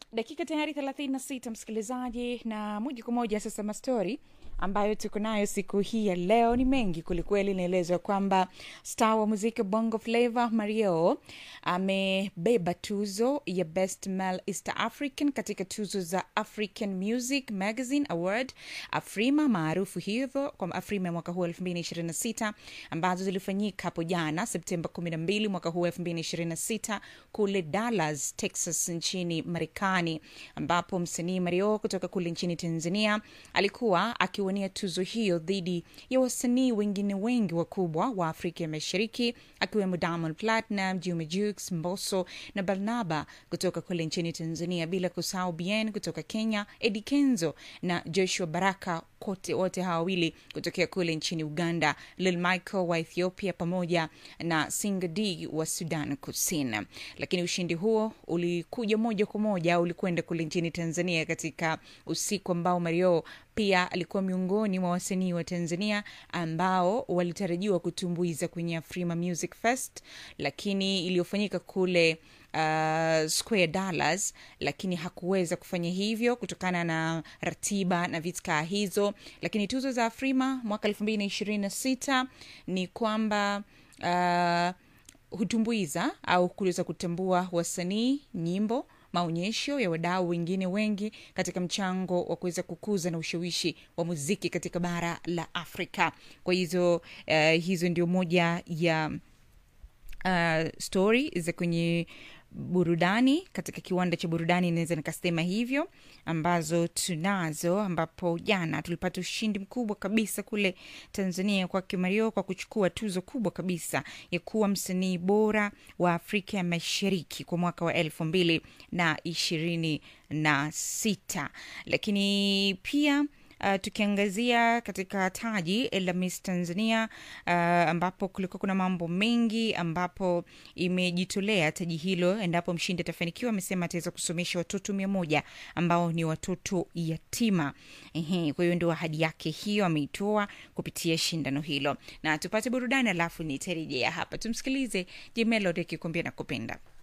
dakika tayari 36 msikilizaji na moja kwa moja sasa mastori ambayo tuko nayo siku hii ya leo ni mengi kwelikweli inaelezwa kwamba star wa muziki bongo flavo mario amebeba tuzo ya best male east african katika tuzo za african music magazine award afrima maarufu hivyo kwa afrima ya mwaka huu 226 ambazo zilifanyika hapo jana septemba 12 mwaka huu 226 kule dallas texas nchini marekani ambapo msanii mario kutoka kule nchini tanzania alikuwa akiwania tuzo hiyo dhidi ya wasanii wengine wengi wakubwa wa afrika ya mashariki akiwemo diamond platinum juma jux mboso na barnaba kutoka kule nchini tanzania bila kusahau bien kutoka kenya edi kenzo na joshua baraka kote wote hawa wawili kutokea kule nchini uganda lil michael wa ethiopia pamoja na singa d wa sudan kusini lakini ushindi huo ulikuja moja kwa moja ulikwenda kule nchini tanzania katika usiku ambao mario pia alikuwa miongoni mwa wasanii wa tanzania ambao walitarajiwa kutumbuiza kwenye afrima music fest lakini iliyofanyika kule uh, square dollars lakini hakuweza kufanya hivyo kutokana na ratiba na vitkaa hizo lakini tuzo za afrima mwaka elfu mbili na ishirini na sita ni kwamba uh, hutumbuiza au kuweza kutambua wasanii nyimbo maonyesho ya wadau wengine wengi katika mchango wa kuweza kukuza na ushawishi wa muziki katika bara la afrika kwa hizo uh, hizo ndio moja ya uh, stori za kwenye burudani katika kiwanda cha burudani inaweza nikasema hivyo ambazo tunazo ambapo jana tulipata ushindi mkubwa kabisa kule tanzania kwake mario kwa kuchukua tuzo kubwa kabisa ya kuwa msanii bora wa afrika ya mashariki kwa mwaka wa elfu mbili na ishirini na sita lakini pia Uh, tukiangazia katika taji la Miss Tanzania uh, ambapo kulikuwa kuna mambo mengi ambapo imejitolea taji hilo endapo mshindi atafanikiwa amesema ataweza kusomesha watoto mia moja ambao ni watoto yatima Ehe, kwa hiyo ndio ahadi yake hiyo ameitoa kupitia shindano hilo na tupate burudani alafu nitarejea hapa tumsikilize Jemelod akikuambia na kupenda